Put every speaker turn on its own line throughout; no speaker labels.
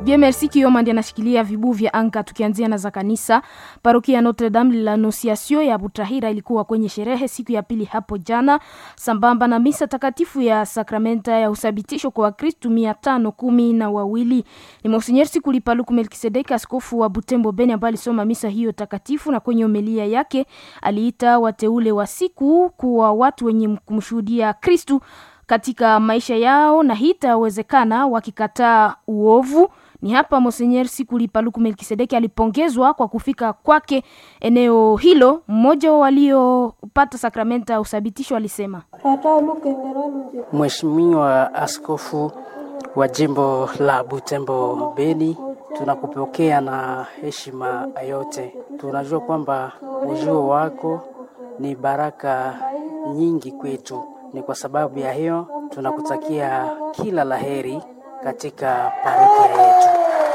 Dieu merci Kioma ndiye anashikilia vibu vya anga. Tukianzia na za kanisa, parokia ya Notre Dame de l'Annonciation ya Butahira ilikuwa kwenye sherehe siku ya pili hapo jana, sambamba na misa takatifu ya sakramenta ya usabitisho kwa Wakristu mia tano kumi na wawili. Ni Monsinyeri Sikulipaluku Melkisedeki, askofu wa Butembo Beni, ambaye alisoma misa hiyo takatifu, na kwenye homilia yake aliita wateule wa siku kuwa watu wenye kumshuhudia Kristu katika maisha yao na hii itawezekana wakikataa uovu. Ni hapa Monsenyer Sikulipaluku Melkisedeki alipongezwa kwa kufika kwake eneo hilo. Mmoja wa waliopata sakramenta ya usabitisho alisema,
Mheshimiwa Askofu wa jimbo la Butembo Beni, tunakupokea na heshima yote. Tunajua kwamba ujio wako ni baraka nyingi kwetu. Ni kwa sababu ya hiyo tunakutakia kila laheri katika parokia yetu.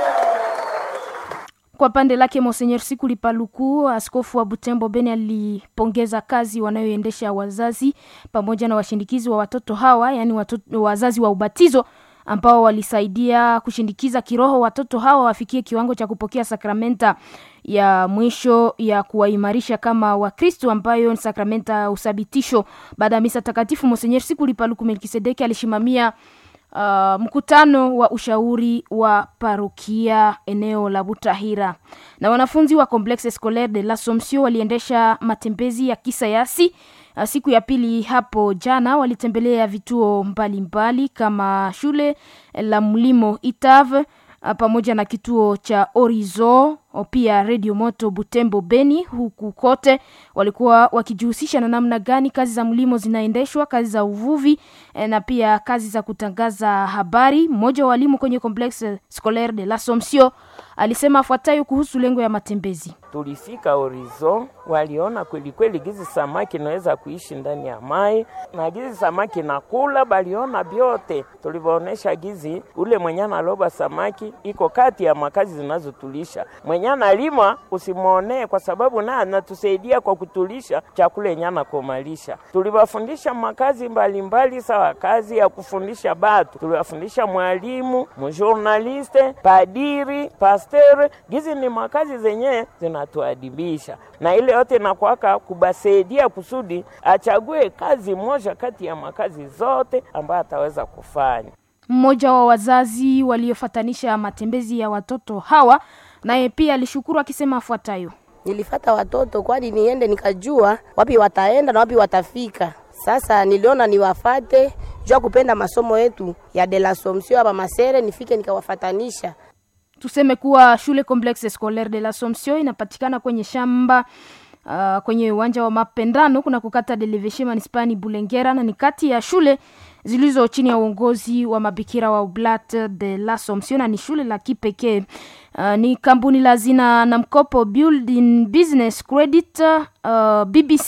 Kwa pande lake Monsenyer Sikuli Paluku, askofu wa Butembo Beni, alipongeza kazi wanayoendesha wazazi pamoja na washindikizi wa watoto hawa, yaani watoto, wazazi wa ubatizo ambao walisaidia kushindikiza kiroho watoto hawa wafikie kiwango cha kupokea sakramenta ya mwisho ya kuwaimarisha kama Wakristo, ambayo ni sakramenta ya usabitisho. Baada ya misa takatifu, Monsenyer Sikuli Paluku Melkisedeki alishimamia Uh, mkutano wa ushauri wa parokia eneo la Butahira na wanafunzi wa Complexe Scolaire de l'Assomption waliendesha matembezi ya kisayansi uh, siku ya pili hapo jana. Walitembelea vituo mbalimbali mbali, kama shule la mlimo Itave uh, pamoja na kituo cha Orizo pia Radio Moto Butembo Beni. Huku kote walikuwa wakijihusisha na namna gani kazi za mlimo zinaendeshwa, kazi za uvuvi eh, na pia kazi za kutangaza habari. Mmoja wa walimu kwenye Complexe Scolaire de l'Assomption alisema afuatayo kuhusu lengo ya matembezi.
Tulifika Horizon, waliona kweli kweli gizi samaki naweza kuishi ndani ya mai na gizi samaki nakula, baliona vyote. Tulivyoonesha gizi ule mwenye analoba samaki iko kati ya makazi zinazotulisha mwenye analima usimwonee, kwa sababu naye anatusaidia kwa kutulisha chakula yenye anakomalisha. Tuliwafundisha makazi mbalimbali, sawa kazi ya kufundisha batu, tuliwafundisha mwalimu, mjournaliste, padiri, pasteur. Gizi ni makazi zenye zinatuadibisha, na ile yote nakwaka kubasaidia kusudi achague kazi moja kati ya makazi zote ambayo ataweza kufanya.
Mmoja wa wazazi waliofatanisha matembezi ya watoto hawa naye pia alishukuru akisema afuatayo:
nilifata watoto kwani niende nikajua wapi wataenda na wapi watafika. Sasa niliona niwafate jua kupenda masomo yetu ya de l'Assomption hapa Masere, nifike nikawafatanisha.
Tuseme kuwa shule Complexe Scolaire de l'Assomption inapatikana kwenye shamba uh, kwenye uwanja wa mapendano kuna kukata Deleveshe manispani Bulengera, na ni kati ya shule zilizo chini ya uongozi wa mabikira wa Oblat de l'Assomption na ni shule la kipekee. Uh, ni kampuni la zina na mkopo Building Business Credit uh, BBC